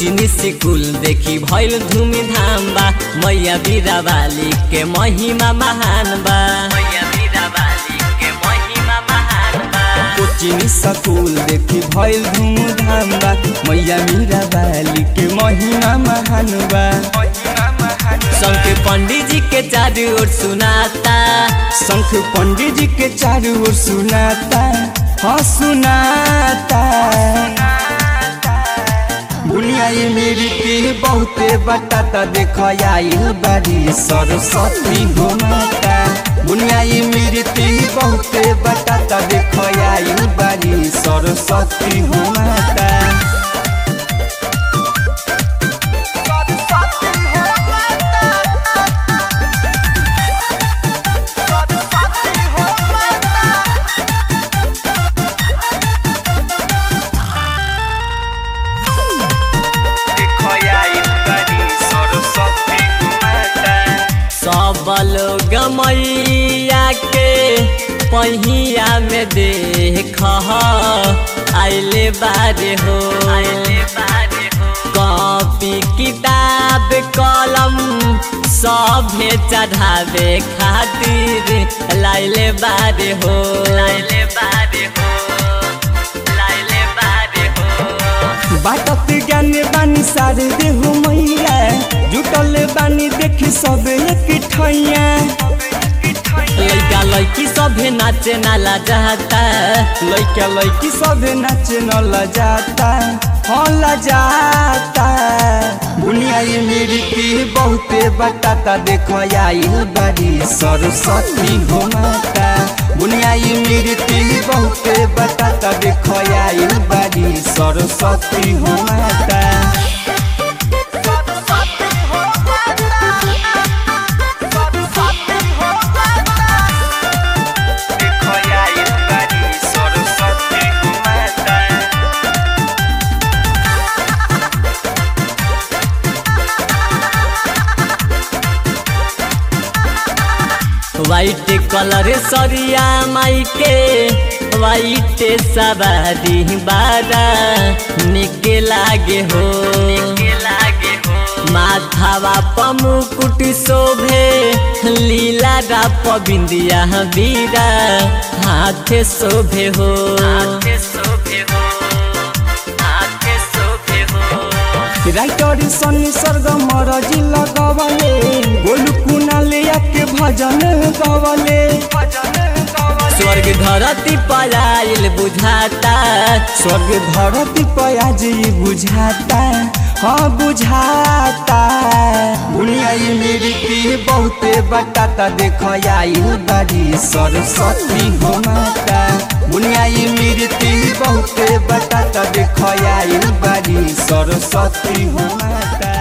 कोचिनी school देखी भइल धूमधाम बा मैया बीरा वाली के महिमा महान बा मैया बीरा वाली के महिमा महान बा कोचिनी स्कूल देखी भइल धूमधाम बा मैया मीरा बाली के महिमा महान बा शंख पंडित जी के चारू ओर सुनाता शंख पंडित जी के चारू ओर सुनाता हाँ सुनाता बुनिया ये मेरी के बहुते बताता देखो आइल बारी सरस्वती हो माता बुनिया ये मेरी के बहुते बताता देखो आइल बारी सरस्वती हो माता देखो आइल बारी सरस्वती हो माता सब लोग मैया के पहिया में देख आइले बारे हो आइले बारे हो कॉपी किताब कलम सभे चढ़ावे खातिर लाइले बारे हो लाइले बारे हो लाइले बारे हो बाटत ज्ञान बानी सारे देहु मैया जुटल बानी देखी सब एक ठैया लैका लैकी सभे नाचे नाला जाता लैका लैकी सब नाचे न लजाता हाँ लजाता बुनिया ये मेरी की बहुते बताता देखो आइल बारी सरस्वती हो माता बुनिया ये मेरी की बहुते बताता देखो आइल बारी सरस्वती हो माता देखो आइल बारी सरस्वती हो माता वाइट कलर सरिया माई के वाइट सवारी बारा निके लागे हो लागे हो माथावा पमुकुट शोभे लीला राप बिंदिया बीरा हाथे शोभे हो हाथे शोभे हो हाथे शोभे हो राइटर सनी स्वर्ग मरजी लगवले गोलू कुनाले आके भजन गवले स्वर्ग धरती पलायल बुझाता स्वर्ग धरती पयाज बुझाता हाँ बुझाता बुनिया ये मेरी की बहुते बताता देखो आइल बारी सरस्वती हो माता बुनिया ये मेरी की बहुते बताता देखो आइल बारी सरस्वती हो माता